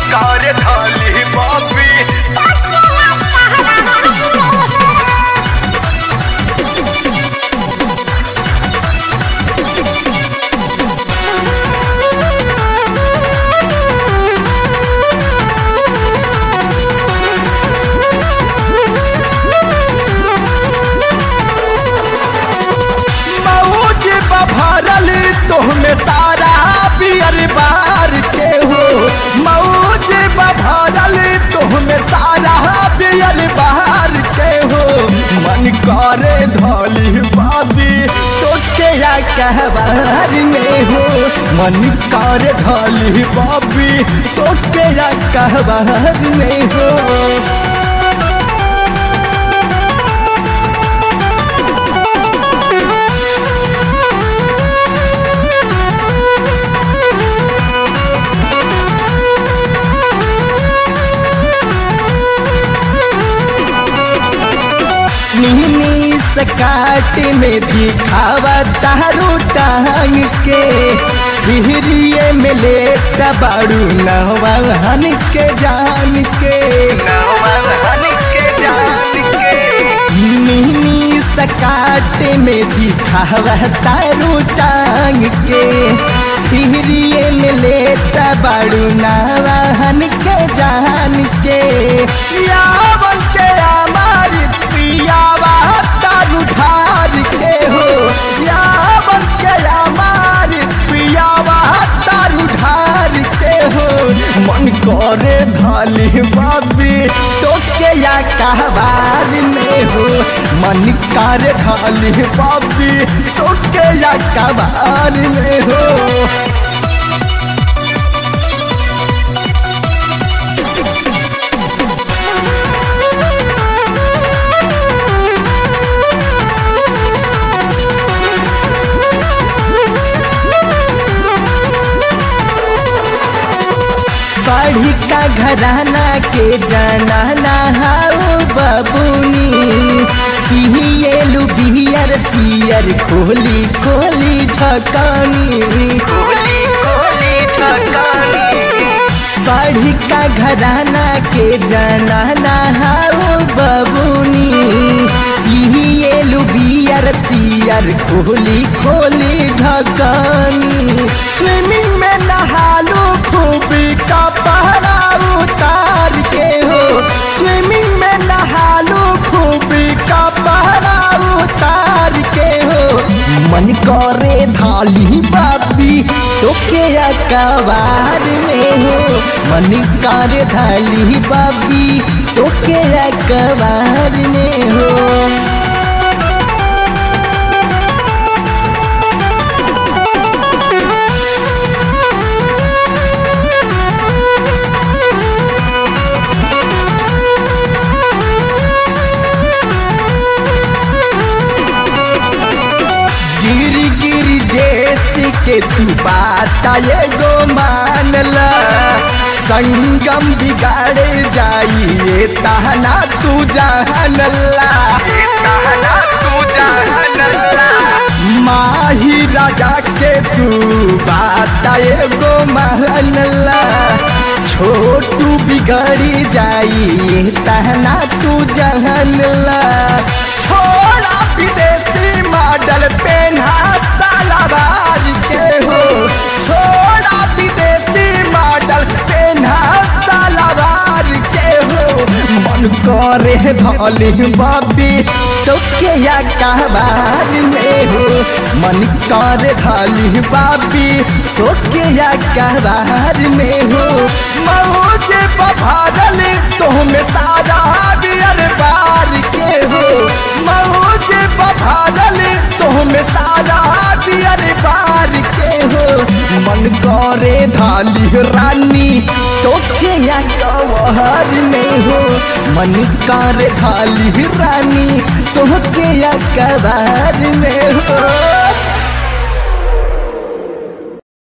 कार थाली बाबी मौज बभरल तोहमे सारा पियर बार के हो मौज बभरल तोहमे सारा पियर बार के हो मन करे धोली बाबी तो के या कहबार में हो मन करे धोली बाबी तो के या कहबार में हो मिनी सकाट में दिखावा तारू टांग के बिहरिए में ले बाड़ू नवान के जान के नवहन के जान के मिनी सकाट में दिखावा तारू टांग के बिहरिए में ले बाड़ू नवान के जान के यावन के हमारी पियावा तारू ढार के हो यावन के हमारी पियावा तारू ढार के हो मन करे धाली बाबी तो के या कहबार में हो मन करे धाली बाबी तो के या कहबार में हो बढ़ी का घराना के जाना नहाओ बबुनी पिहिएलु बिहियर सियर खोली खोली ढकानी कोली कोली ठकानी बढ़ी का घराना के जाना नहाओ बबुनी पिहिएलु बियर सियर खोली खोली ढकानी स्विमिंग में नहालू खूबी का पहरा उतार के हो स्विमिंग में नहालू खूबी का पहरा उतार के हो मन करे धाली बाबी तो के अकबार में हो मन करे धाली बाबी तो के अकबार में हो गिर गिर जैसे के तू बात ये गो मानला संगम बिगाड़ जाइए ताना तू जानला कहना तू जानला माही राजा के तू बात ये गो मानला छोटू बिगड़ी जाइए ताना तू जानला छोड़ा विदेशी मॉडल पेन्हा तलवार के हो छोड़ा विदेशी मॉडल पेन्हा तलवार के हो मन करे धली बाबी तो के या कहबार में हो मन करे धली बाबी तो के या कहबार में हो मौज बभारल तो में सारा बियर बार के हो मौज बभारल तो में सारा बियर बार के हो मन करे धाली रानी तो के या कवहर में हो मन करे धाली रानी तो के या कबार में हो